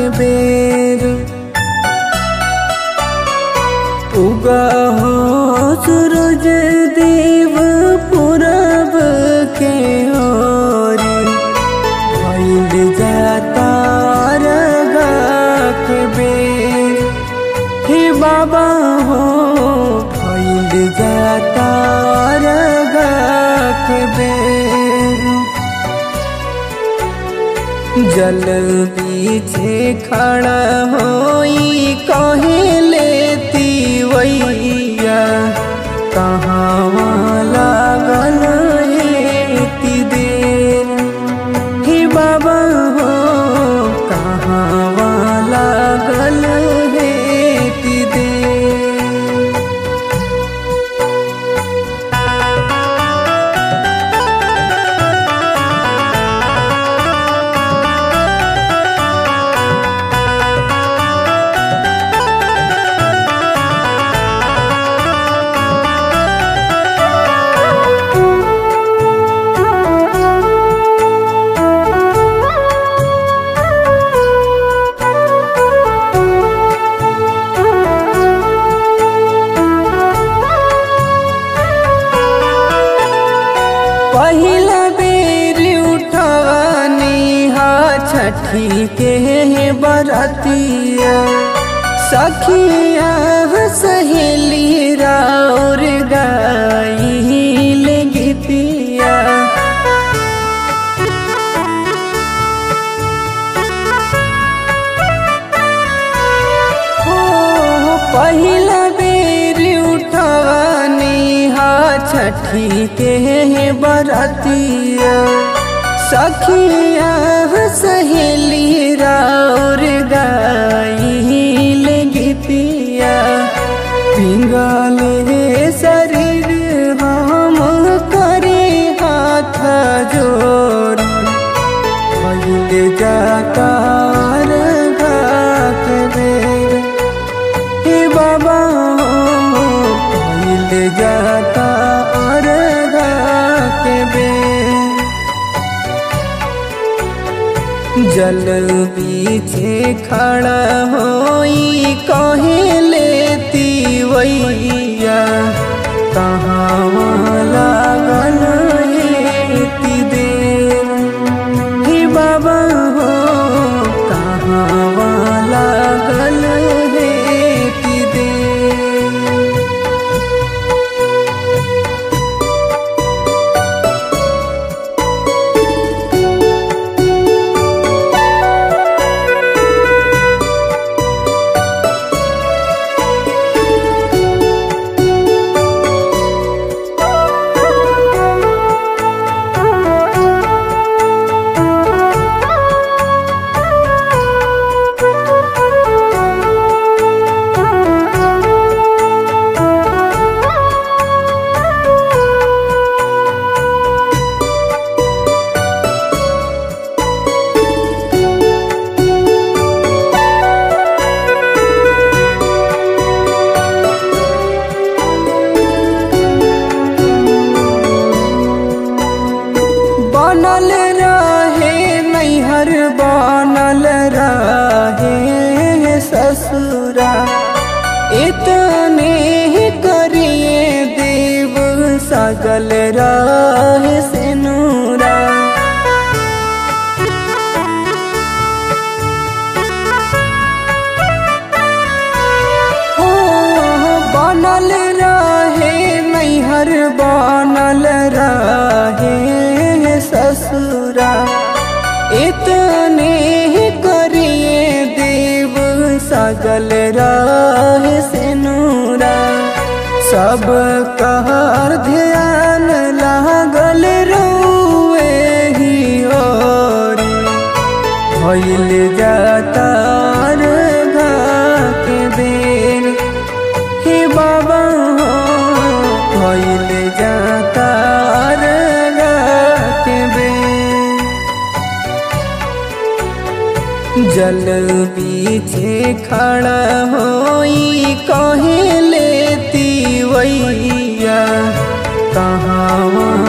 के बेर उगा हो सूरज देव पूरब के ओरी भइल जाता रगा के बेर हे बाबा हो भइल जाता रगा के बेर जल पीछे खड़ा होई कहे लेती वैया कहाँ लागल हेती देर हे बाबा हो कहाँ लागल हेती देर पहिला बेर उठवानी हा छठी के बरतिया सखिया सहेली राउर गाइल गीतिया हो पहिला बेर उठवानी हा छठी के बरतिया सखिया सहेली राउर गाइल गीतिया पिंगल शरीर हम करे हाथ जोड़ भइल जाता रघात बेर हे बाबा हो भइल जाता रघात बेर जल पीछे खड़ा होई कहे लेती वैया कहाँ लागल हेती देर हे बाबा हो कहाँ लागल हेती देर बनल रहे नैहर बनल रहे ससुरा इतने ही करिए देव सगल रहे से नूरा हो बनल रहे नैहर बनल रहे ससुरा इतने ही करिए देव सगल रहे से नूरा सब कहर ध्यान लागल रोए ही ओरी भइल जाता रघा के बेर हे बाबा हो भइल जाता रघा के बेर जल पीछे खड़ा होई कहे लेती वैया कहाँ